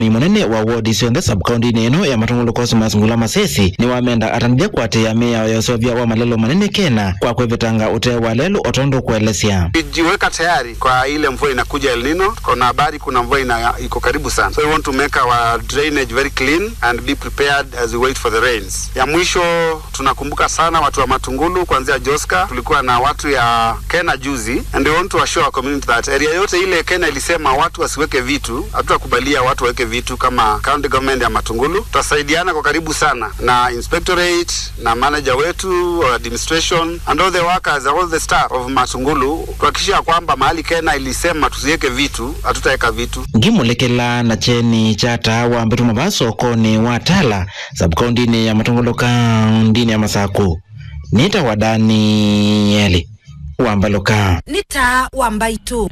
ni munene wa wodi cionthe sabkaunti-ini ino ya matongolo cosmas ngula masesi ni wamenda atanithia kuatia miao ya usovya wa malelo manene kena kwa kwivitanga utee wa lelu otondo kuelesya tujiweka tayari kwa ile mvua inakuja El Nino. Kuna habari kuna mvua ina, iko karibu sana, so we want to make our drainage very clean and be prepared as we wait for the rains. Ya mwisho tunakumbuka sana watu wa Matungulu kuanzia Joska, tulikuwa na watu ya Kena juzi, and we want to assure our community that area yote ile Kena ilisema watu wasiweke vitu, hatutakubalia watu waweke vitu kama county government ya Matungulu. Tutasaidiana kwa karibu sana na inspectorate na manager wetu wa administration and all the workers all the staff of Matungulu kuhakikisha kwamba mahali Kena ilisema tusiweke vitu, hatutaweka vitu. ngimulekela na cheni cha tawa mbituma va sokoni wa tala sabkaunti-ini ya matongolo kaunti-ini ya masaku nita wa danieli wambaloka nĩ ta wa mbaitu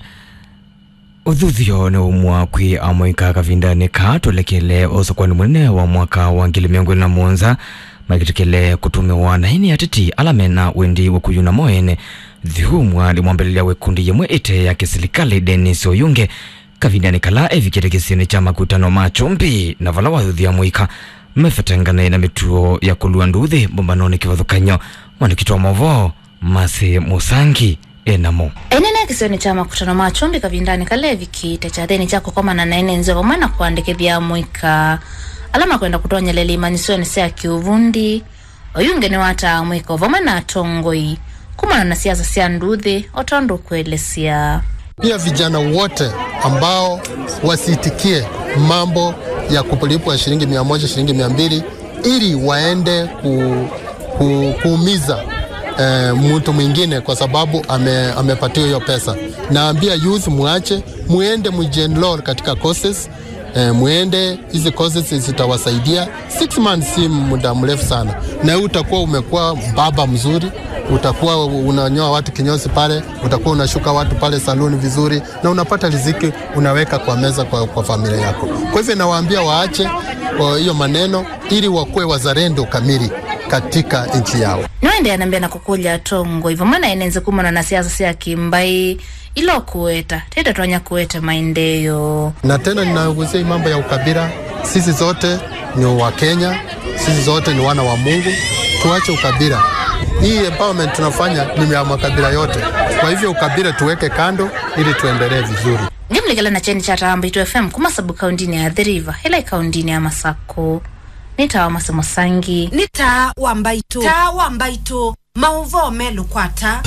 uthuthio ni umwa kwi amwika kavindani ka tulekele usokwani munene wa mwaka wa ngili miongo na muonza makitikile kutumiwa na ini atiti alamena wendi wakuyuna moene thihumwa limwambelelia wekundi yemwe ite ya kisilikali denis oyunge kavindani kala evikite kisini cha makutano ma chumbi na vala wathuthia mwika mefetengane na mituo ya kulua nduthi mbombanoni kivathukanyo mwandikitu wa movo masi musangi enamo enene kisioni cha makutano ma chumbi kavindani kale vikite cha theni cha kukomana na ene nzeo vamwe na kuandikithia mwika alama kwenda kutonyelela imanisioni sya kiuvundi oyunge ni wata mwika vamwe na atongoi kumana na siasa sya nduthi otondo kuelesya pia vijana wote ambao wasiitikie mambo ya kulipwa shilingi mia moja shilingi mia mbili ili waende ku, ku, kuumiza eh, mtu mwingine kwa sababu ame, amepatiwa hiyo pesa. Naambia youth muache, muende mujienroll katika courses eh, muende hizi courses zitawasaidia. Six months si muda mrefu sana, na huu utakuwa umekuwa baba mzuri utakuwa unanyoa watu kinyozi pale, utakuwa unashuka watu pale saluni vizuri, na unapata riziki unaweka kwa meza kwa, kwa familia yako. Kwa hivyo nawaambia waache wa hiyo maneno ili wakuwe wazalendo kamili katika nchi yao. niwende anambia na kukulya tongo ivo mwana enenze kumana na siasa sya kimbai ilo kueta tete twanya kueta maendeyo Na tena ninagusia hii mambo ya ukabila. Sisi zote ni wa Kenya, sisi zote ni wana wa Mungu, tuache ukabila. Hii empowerment tunafanya ni ya makabila yote, kwa hivyo ukabila tuweke kando ili tuendelee vizuri. ngimlikela na cheni cha tamba itu fm kuma sabu kaundini ya the river ila ikaundini ya masako nitawa masemo sangi nĩ ta wa mbaitu ta wa mbaitu mauvo melukwata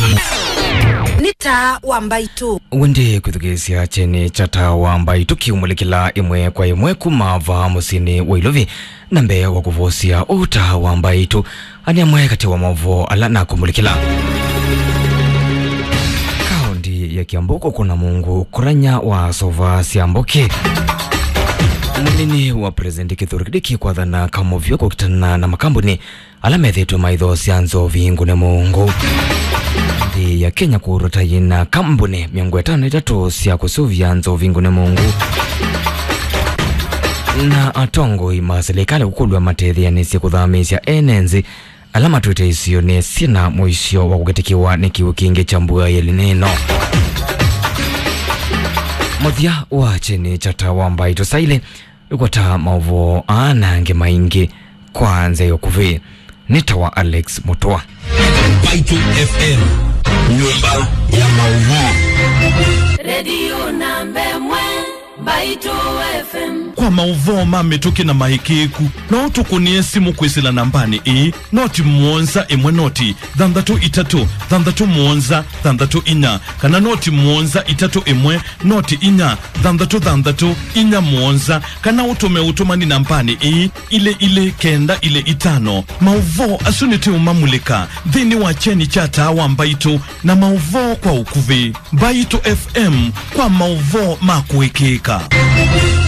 nĩ ta wa mbaitu wendi kwithukisya cheni cha tawa mbai tukiumulekela imwe kwa imwe kumava musini wa ilovi na mbee wa kuvosya uta wa mbaitu ani amwe kati wa mavo ala na kumulekela kaundi ya kiambuko kuna mungu kuranya wa sova siambuki munini wa presidenti kithure kidiki kwathana kamovyo kukitana na makambuni ala methitwe maitho sya nzovi ngune mungu nthi ya kenya kurota yina kambuni miongo itano itatu sya kusuvya nzovi ngune mungu na atongoi ma serikali kukulwa matetheanisye kuthamisya enenzi ala matwite isio ni sina muisyo wa kugetikiwa ni kiu kingi cha mbua yelinino muthia wa cheni cha tawa mbaito saile ikwata mauvo aanange maingi kwa nze yokuvi ni tawa alex mutwa Baitu FM, nyumba ya maudhui. redio nambemwe mbaitu fm kwa mauvoo mamituki na mahikiku no tukunie simu kwisila nambani ii noti muonza imwe noti thanthatu itatu thanthatu muonza thanthatu inya kana noti muonza itatu imwe noti inya thanthatu thanthatu inya muonza kana utume utumani nambani ii ile ile kenda ile itano mauvoo asuniti umamulika thini wa cheni cha tawa mbaitu na mauvoo kwa ukuvi mbaitu fm kwa mauvoo makuikika